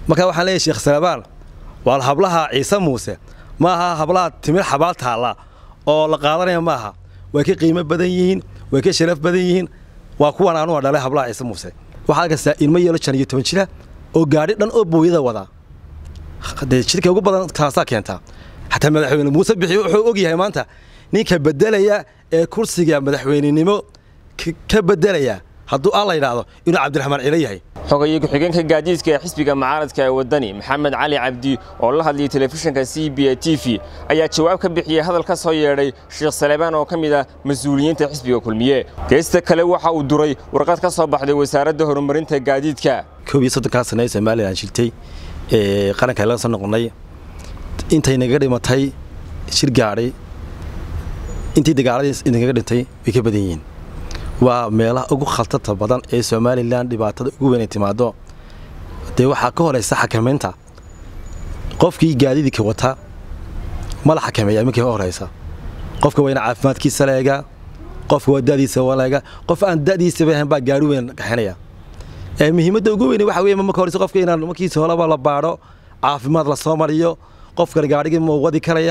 marka waxaan leeyahy sheekh salabaan waa hablaha ciise muuse ma aha hablaha timir xabaal taalla oo la qaadanaya maaha way ka qiimo badan yihiin way ka sharaf badan yihiin waa kuwan anuga dhalay hablaha ciise muuse waxaa arkaysaa ilmo yeelo shan iyo toban jira oo gaadhi dhan oo booyada wadaa dee shirka ugu badan taasaa keentaa xataa madaxweyne muuse bixi wuxuu og yahay maanta ninka bedelaya ee kursiga madaxweynenimo ka bedelaya hadduu aan la yidhaahdo inuu cabdiraxmaan cilo yahay xogaye ku-xigeenka gaadiidka ee xisbiga mucaaradka ee waddani maxamed cali cabdi oo la hadlayay telefishinka c b a t v ayaa jawaab ka bixiyey hadal ka soo yeedhay sheekh salebaan oo ka mid ah mas-uuliyiinta xisbiga kulmiye geesta kale waxa uu duray warqad ka soo baxday wasaaradda horumarinta gaadiidka koob iyo soddonkaa sane ee somalilan shiltay ee qaranka laga soo noqonnay intay nagaga dhimatay shir gaadhay intii dagaaladii idinkaga dhintay way ka badan yihiin waa meelaha ugu khaltata badan ee somalilan dhibaatada ugu weyn ay timaado dee waxaa ka horaysa xakamaynta qofkii gaadiidka wata ma la xakameeya iminkii ka horaysa qofka waa ina caafimaadkiisa leega qofka waa dadiisa waleega qof aan dadiisaba ahayn baa gaari weyn kaxinaya muhiimadda ugu weyn waxa weye marka horeysa qofka inaan markiisa horeba la baadho caafimaad la soo mariyo qofka gaadhigii ma wadi karaya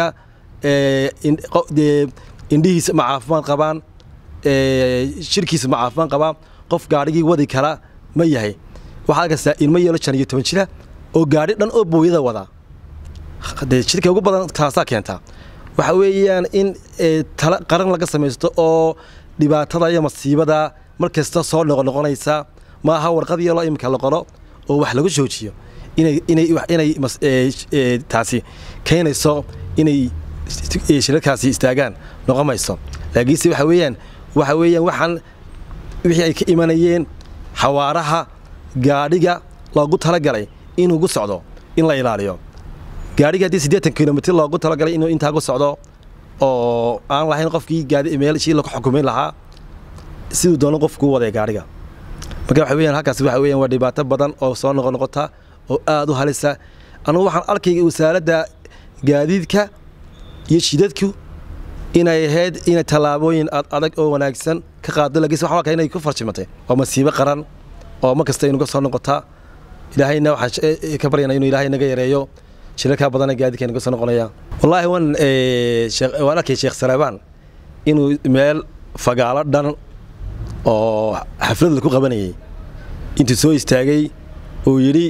indhihiisa ma caafimaad qabaan shirkiisa ma caafimaad qabaan qof gaadhigii wadi kara ma yahay waxaa arkaysaa ilmo yeelo shan iyo toban jira oo gaadhi dhan oo booyada wadaa dee shirka ugu badan taasaa keentaa waxa weeyaan in tala qaran laga samaysto oo dhibaatada iyo masiibada mar kasta soo noqonoqonaysa ma aha warqad yeelo iminka la qoro oo wax lagu joojiyo inay inay inay taasi keenayso inay shirarkaasi istaagaan noqomayso laakiinse waxa weeyaan waxa weeyaan waxaan wixii ay ka imanayeen xawaaraha gaadhiga loogu talagalay inuu gu socdo in la ilaaliyo gaadhiga haddii siddeetan kilomitr loogu talagalay inuu intaa gu socdo oo aan lahayn qofkii gaadi meelshii lagu xukumin lahaa siduu doono qofku waday gaadhiga marka waxa weeyaan halkaas waxa weeyaan waa dhibaato badan oo soo noqon noqota oo aad u halisa anugu waxaan arkay wasaaradda gaadiidka iyo shidadku inay ahayd inay tallaabooyin ad adag oo wanaagsan ka qaado laakiinse waxaan arkaa inay ku farjimatay waa masiibo qaran oo mar kasta inuga soo noqotaa ilaahayna waxaan ka baryana inuu ilaahay naga yareeyo shirarkaa badana gaadiidka inaga soo noqonaya wallaahi waan waan arkay sheekh salebaan inuu meel fagaalo dhan oo xaflad laku qabanayay intuu soo istaagay uu yidhi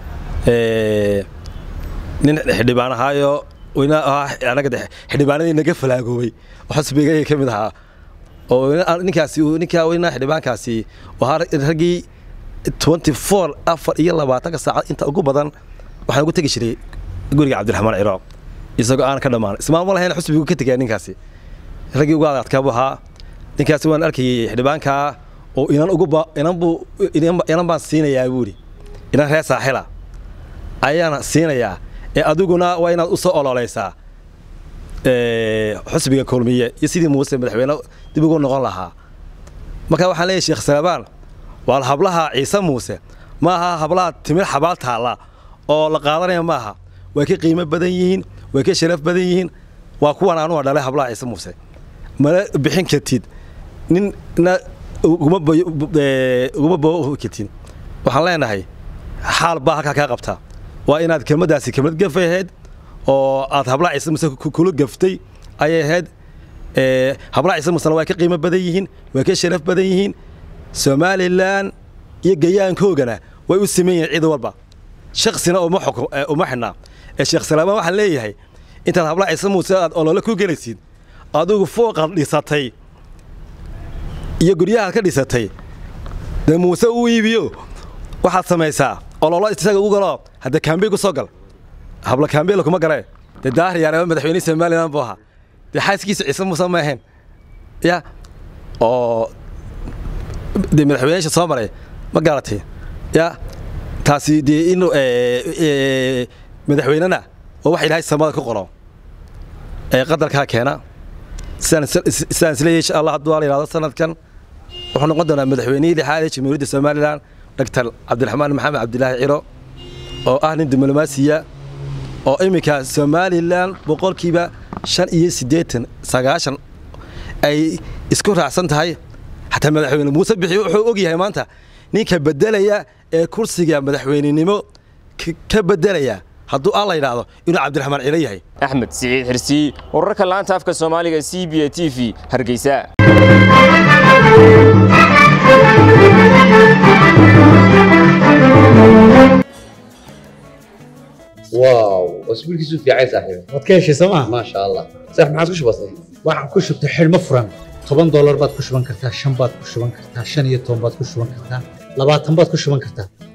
nin xildhibaan ahaayo anaga xildhibaanadii naga falaagoobay oo xusbiga ka mid ahaa oo ninkaasi ninkaa weyna xildhibaankaasi ahaa raggii twenty four afar iyo labaatanka saacad inta ugu badan waxaan ugu tegi jiray guriga cabdiraxmaan ciraaq isagoo aan ka dhammaan ismaama lahayn xusbigu ka tegaa ninkaasi raggii ugu adadkaabu ahaa ninkaasi waan arkayay xildhibaankaa oo inan uguba inanbu inan baan siinayaa buuri inan reer saaxila ayaana siinayaa ee adiguna waa inaad u soo ololeysaa xusbiga kulmiye iyo sidii muuse madaxweyne dib ugu noqon lahaa marka waxaan leeyahy sheekh salabaan waa hablaha ciise muuse ma aha hablaha timir xabaal taalla oo la qaadanaya maaha way ka qiimo badan yihiin way ka sharaf badan yihiin waa kuwan anuga dhalay hablaha ciise muuse mala bixin kartid ninna uguma boo kartid waxaan leenahay xaal baa halkaa kaa qabtaa waa inaad kelmaddaasi kelmad gafay ahayd oo aad hablaha ciise muse kula gaftay ayay ahayd hablaha ciise musena way ka qiimo badan yihiin way ka sharaf badan yihiin somalilan iyo gayaankoogana way u siman yihiin cid walba shaksina uma xidhnaa ee sheekh salaamaan waxaan leeyahay intaad hablaha ciise muuse aad olole ku gelaysid adigu fooqaad dhisatay iyo guryahaad ka dhisatay dee muuse u iibiyo waxaad samaysaa ololo isaga ugu galo hadda kaambey ku soo gal habla kaambeyla kuma galee dee daahriyaana madaxweyne somalilan buu ahaa dee xaaskiisa ciise muuse ma ahayn ya oo dee madaxweyneyaasha soo maray ma garatay ya taasi dee in madaxweynena oo wax ilaahay samada ku qoro ee qadarkaa keena sidaan isleeyahay insha allah hadduu la yidhahdo sanadkan wuxuu noqon doonaa madaxweynihii lixaad ee jamhuuriyadda somalilan doctor cabdiraxmaan maxamed cabdilaahi ciro oo ah nin diblomaasiya oo iminka somalilan boqolkiiba shan iyo siddeetan sagaashan ay isku raacsan tahay xataa madaxweyne muuse bixi wuxuu og yahay maanta ninka bedelaya ee kursiga madaxweynenimo ka bedelayaa hadduu alla yidhaahdo inuu cabdiraxmaan cilo yahay axmed siciid xirsiy wararka laanta afka soomaaliga c b a t v hargeysa واو اسبوعك في عايز صاحبي waad ka heshay sooma ما شاء الله صح ما عاد كش بسيط waxaan ku shubtay xidhmo furan toban doolar baad ku shuban kartaa shan baad ku shuban kartaa shan iyo toban baad ku shuban kartaa labaatan baad ku shuban kartaa